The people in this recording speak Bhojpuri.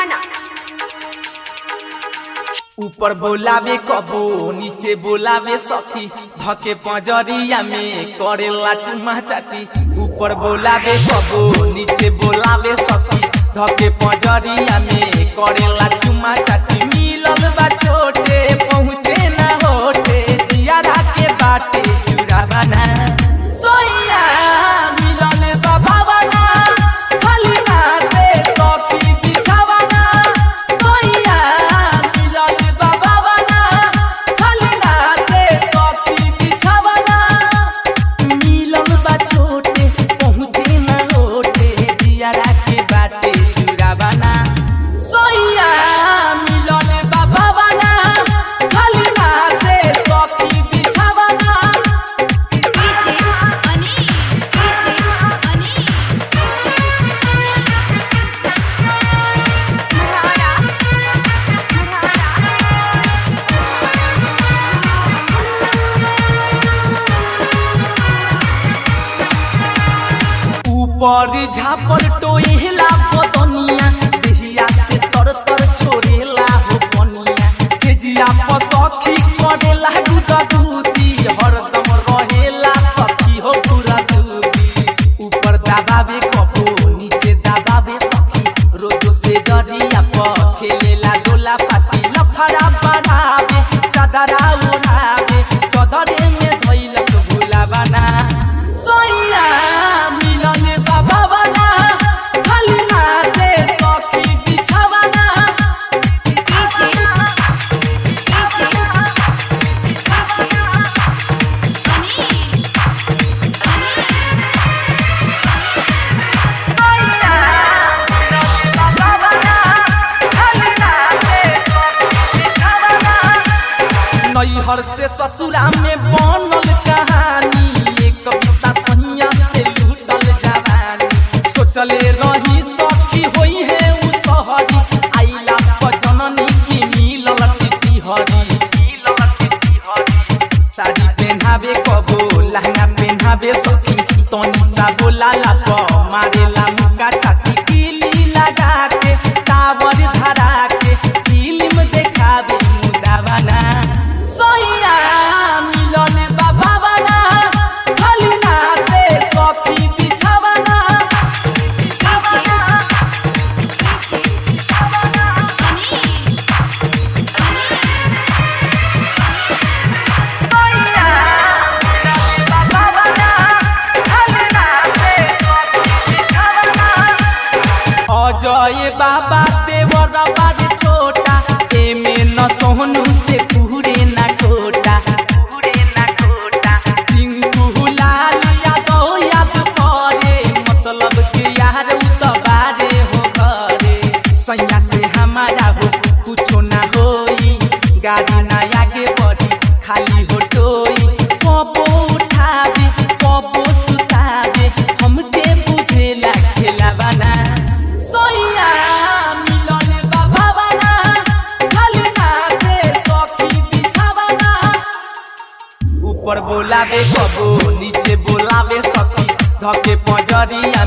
दीवाना ऊपर बोलावे कबो नीचे बोलावे सखी धके पंजरिया में करेला चुमा चाटी ऊपर बोलावे कबो नीचे बोलावे सखी धके पंजरिया में करेला चुमा चाटी मिलल बा छोटे पहुँचे ना होटे जियारा के बाटे चूरा बना सोइया मिलल बा भावना खाली ना से सखी बिछावना सोइया मिलल बा भावना खाली ना से सखी बिछावना मिलल बा छोटे पहुँचे ना होटे जियारा के बाटे चूरावना सोइया मिलल बा भावना खाली ना से सखी बिछावना डीजे अनी डीजे अनी मरहारा मरहारा ऊपर झापर टोइला बदनिया देहिया से तर तर छोड़ेला हो पनिया से जिया पसखी करेला गुदा दूती हरदम रहेला सखी हो पूरा दूती ऊपर दबावे कपो नीचे दबावे सखी रोजो से जरिया पर खेलेला डोला पाती लफड़ा बढ़ावे चादरा उड़ावे चदरे में धैलक भूला बना सोइया मिलल बाबा बना खाली ना से सखी बिछावना डीजे डीजे अनी नैहर से ससुरा में बनल कहानी एक कविता सहिया से लूटल जवानी सोचले रही सखी होई है उ सहरी आइला पर जननी की मिलल टिटी हरी मिलल टिटी हरी साड़ी पहनावे कबो लहंगा पहनावे सखी तनी सा बोला ला प मारेला मुका छाती किली लगा के टावर धरा के फिल्म देखावे मुदावना सोइया मिलल बाबा बना खाली ना से सखी बिछावना डीजे अनी अजय बाबा देवर बारे छोटा एमे न सोहनु से पूरे ना कोटा पूरे ना कोटा टिंकू लाल यादव याद करे मतलब के यार उ त बारे हो घरे सैया से हमारा हो कुछो ना होई गाड़ी ना आगे बढ़ी खाली हो टोई पपो उठावे पपो सुतावे हमके बुझेला खेलावाना सोइया मिलल बाबा बना खाली ना से सखी बिछावना ऊपर बोलावे कबो नीचे बोलावे सखी धके पंजरिया